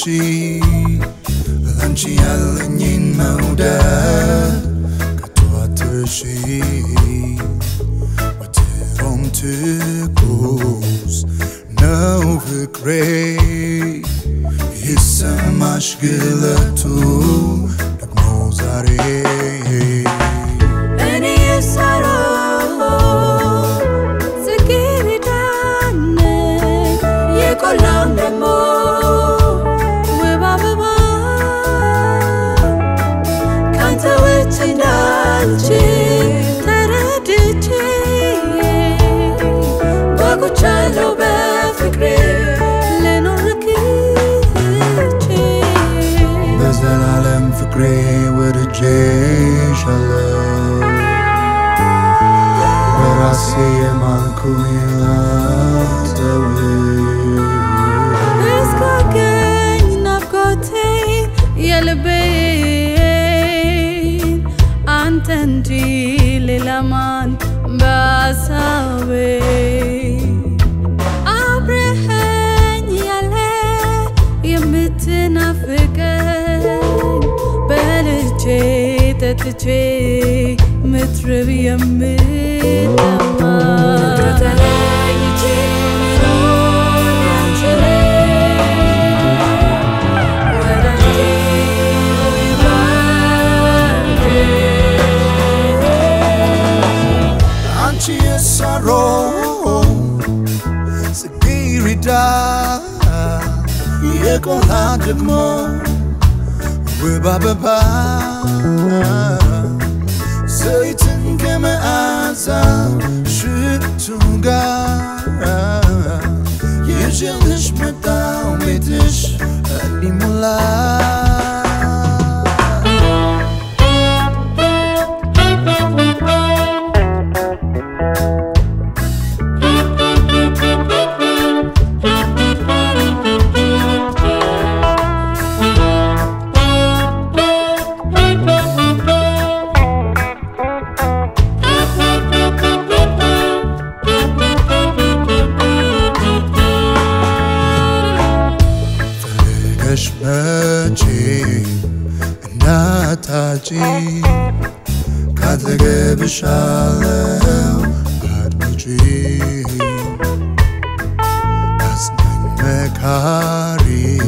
ላንቺ ያለኝን መውደድ ከቶ አትርሺ ወትሮም ትኩስ ነው ፍቅሬ ይሰማሽ ግለቱ ደግሞ ዛሬ እኔ የሳራ ጽጌረዳ ነኝ የቆላም ደግሞ ውብ አበባ ካንተ ውጭ እንዳልችል ተረድቼ ጓጉቻለሁ በፍቅሬ ልኖር ረክቼ በዘላለም ፍቅሬ ወድጄሻለሁ በራሴ የማልኩኝ ላንተው እስካገኝ ናፍቆቴ የልቤን አንተ እንጂ ሌላ ማን በሀሳቤ አብረኸኝ ያለ የምትናፍቀኝ በልቼ ጠጥቼ ምትርብ የምጠማ ተለይቼ መኖር አልችልም ወዳጄ ሆይ እባክህ አንቺ የሳሮ ጽጌረዳ የቆላ ደግሞ ውብ አበባ ዘይትን ከመዓዛ ሽቱ ጋር ይዤልሽ መጣሁ ቤትሽ ሊሞላ ፈልገሽ መቼ እናታጪ ካጠገብሻለው አድምጪ አጽናኝ መካሪ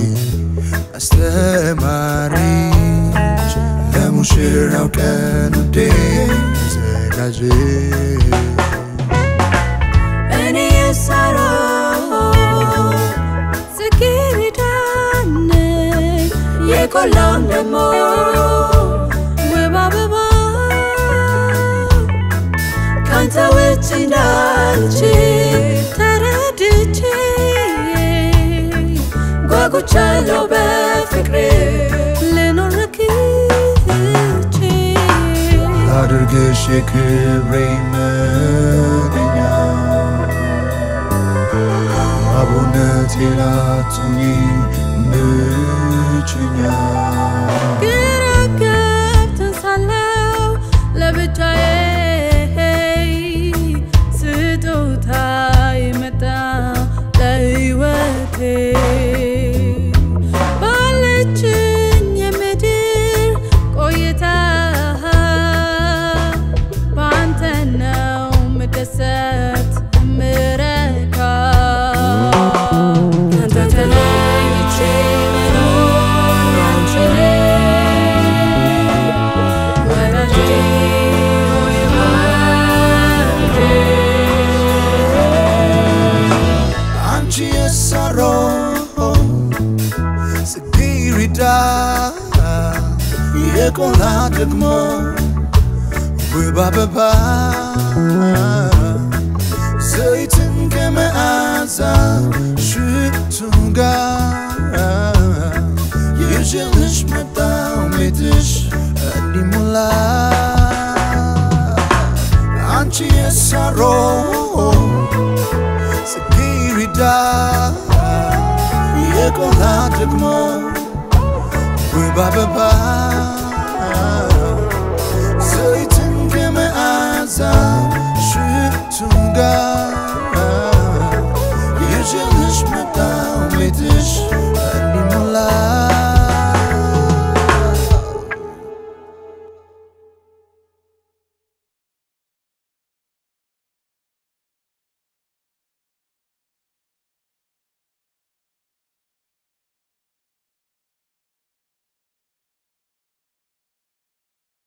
አስተማሪች ለሙሽራው ቀን ውዴ ዘጋጅ እኔ የሳራ ጽጌረዳ ነኝ የቆላም ደግሞ ውብ አበባ ካንተ ውጭ እንዳልችል ተረድቼ ጓጉቻለሁ በፍቅሬ ልኖር ረክቼ አድርግሽ የክብሬ መገኛ አቡነት የላቱኝ ብቸኛ ግራ ገብቶኝ ሳለሁ ለብቻዬ ስጦታ የመጣ ለሕይወቴ ባለችኝ የምድር ቆይታ በአንተ ነው ምደሰት ምረካ ካንተ ተለይቼ መኖር አልችልም ወዳጄ ሆይ እባክህ አንቺ የሳሮ ጽጌረዳ የቆላ ደግሞ ውብ አበባ ዘይትን ከመዓዛ ሽቱ ጋር ይዤልሽ መጣሁ ቤትሽ እንዲሞላ አንቺ የሳሮ ጽጌረዳ የቆላ ደግሞ ውብ አበባ ዘይትን ከመዓዛ